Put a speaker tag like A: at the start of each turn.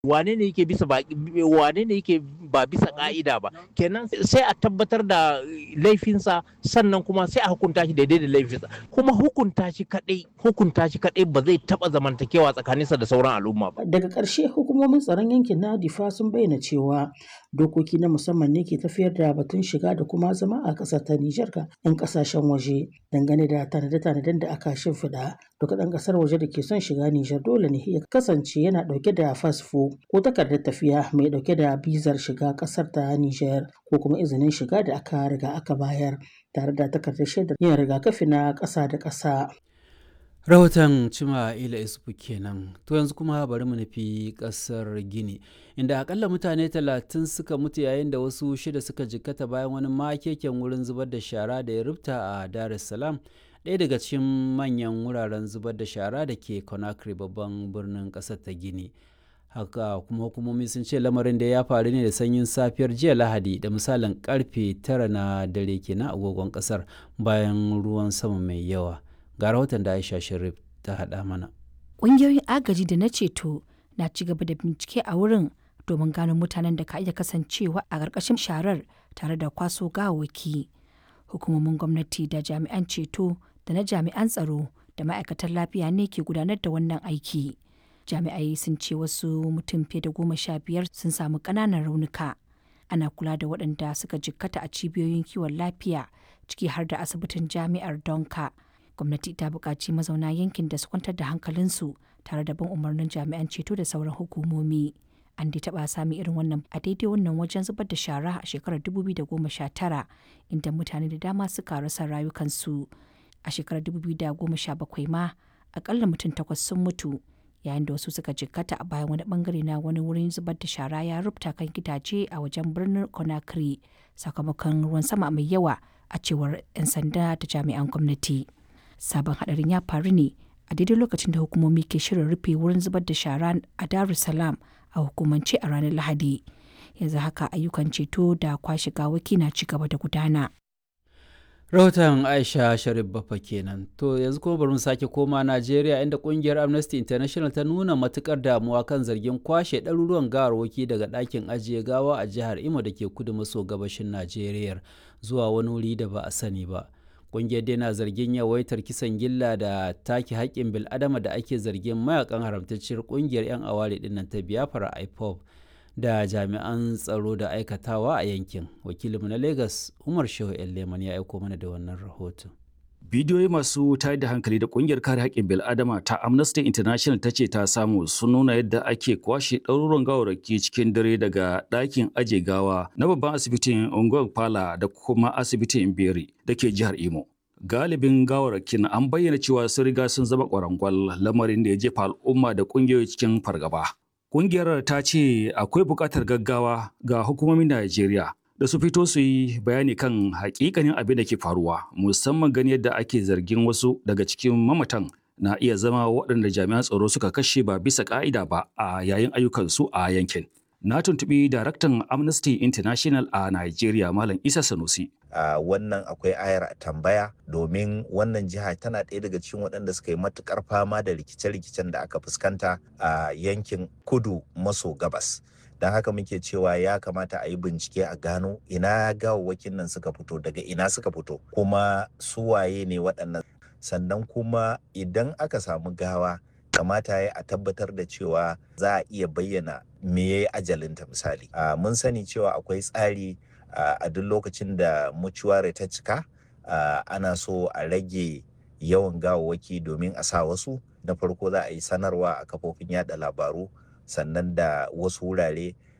A: wane ne yake bisa ba wane ne yake ba bisa ka'ida ba kenan sai a tabbatar da laifinsa sannan kuma sai a hukunta shi daidai da laifinsa kuma hukunta shi kadai hukunta shi kadai ba zai taba zamantakewa tsakaninsa da sauran al'umma ba
B: daga ƙarshe hukumomin tsaron yankin na difa sun bayyana cewa dokoki na musamman ne ke tafiyar da batun shiga da kuma zama a ƙasar ta Nijar ga 'yan ƙasashen waje dangane da tanade-tanaden da aka shimfiɗa duka ɗan ƙasar waje da ke son shiga Nijar dole ne ya kasance yana ɗauke da fasfo ko takardar tafiya mai ɗauke da bizar shiga ƙasar ta Nijar ko kuma izinin shiga da aka riga aka bayar tare da takardar shaidar yin rigakafi na ƙasa da ƙasa.
C: rahoton cima ila isufu kenan to yanzu kuma bari mu nufi kasar gini inda akalla mutane talatin suka mutu yayin da wasu shida suka jikkata bayan wani makeken wurin zubar da shara da ya rubta a dar es salaam ɗaya daga cikin manyan wuraren zubar da shara da ke conakry babban birnin ƙasar ta gini haka kuma hukumomi sun ce lamarin da ya faru ne da sanyin safiyar jiya lahadi da misalin karfe tara na dare kenan agogon ƙasar bayan ruwan sama mai yawa ga rahoton da aisha sharif ta haɗa mana
D: ƙungiyoyin agaji da na ceto na ci gaba da bincike a wurin domin gano mutanen da ka iya kasancewa a ƙarƙashin sharar tare da kwaso gawawaki hukumomin gwamnati da jami'an ceto da na jami'an tsaro da ma'aikatan lafiya ne ke gudanar da wannan aiki jami'ai sun ce wasu mutum fiye da goma sha biyar sun samu ƙananan raunuka ana kula da waɗanda suka jikkata a cibiyoyin kiwon lafiya ciki har da asibitin jami'ar donka gwamnati ta buƙaci mazauna yankin da su kwantar da hankalinsu tare da bin umarnin jami'an ceto da sauran hukumomi an dai taɓa sami irin wannan a daidai wannan wajen zubar da shara a shekarar 2019 inda mutane da dama suka rasa rayukansu a shekarar 2017 ma akalla mutum takwas sun mutu yayin da wasu suka jikkata a bayan wani bangare na wani wurin zubar da shara ya rubuta kan gidaje a wajen birnin conakry sakamakon ruwan sama mai yawa a cewar 'yan sanda da jami'an gwamnati. sabon hadarin ya faru ne a daidai lokacin da hukumomi ke shirin rufe wurin zubar da shara a Dar es Salaam a hukumance a ranar Lahadi. Yanzu haka ayyukan ceto da kwashe gawaki na ci gaba da gudana.
C: rahoton aisha sharif bafa kenan to yanzu kuma bari mu sake koma najeriya inda kungiyar amnesty international ta nuna matukar damuwa kan zargin kwashe ɗaruruwan gawarwaki daga ɗakin ajiye gawa a jihar imo da ke kudu maso gabashin najeriya zuwa wani wuri da ba a sani ba ƙungiyar dai na zargin yawaitar kisan gilla da take haƙƙin bil'adama da ake zargin mayakan haramtacciyar ƙungiyar 'yan aware dinnan ta biafra ipob da jami'an tsaro da aikatawa a yankin wakilinmu na lagos umar shehu leman ya aiko mana da wannan rahoton
E: bidiyoyi masu tayar da hankali da kungiyar kare haƙƙin bil'adama ta amnesty international ta ce ta samu sun nuna yadda ake kwashe ɗaruruwan gawarraki cikin dare daga ɗakin aje gawa na babban asibitin unguwar pala da kuma asibitin beri da ke jihar imo galibin gawarrakin an bayyana cewa sun riga sun zama ƙwarangwal lamarin da ya jefa al'umma da ƙungiyoyi cikin fargaba Ƙungiyar ta ce akwai buƙatar gaggawa ga hukumomin Najeriya da su fito su yi bayani kan hakikanin abin da ke faruwa musamman gani yadda ake zargin wasu daga cikin mamatan na iya zama waɗanda jami'an tsaro suka kashe ba bisa ƙa'ida ba a yayin ayyukansu a yankin. Na tuntuɓi daraktan Amnesty International a Najeriya Malam Isa Sanusi.
F: a uh, wannan akwai ayar tambaya domin wannan jiha tana ɗaya daga cikin waɗanda suka yi matukar fama da rikice-rikicen da aka fuskanta a uh, yankin kudu maso gabas don haka muke cewa ya kamata a yi bincike a gano ina gawawwakin nan suka fito daga ina suka fito kuma suwaye ne waɗannan sannan kuma idan aka samu gawa kamata ya a tabbatar da cewa za a iya bayyana me ya yi ajalinta misali uh, mun sani cewa akwai tsari Uh, a duk lokacin da mucuware ta cika uh, ana so a rage yawan gawawwaki domin a sa wasu na farko za a yi sanarwa a kafofin yada labaru sannan da wasu wurare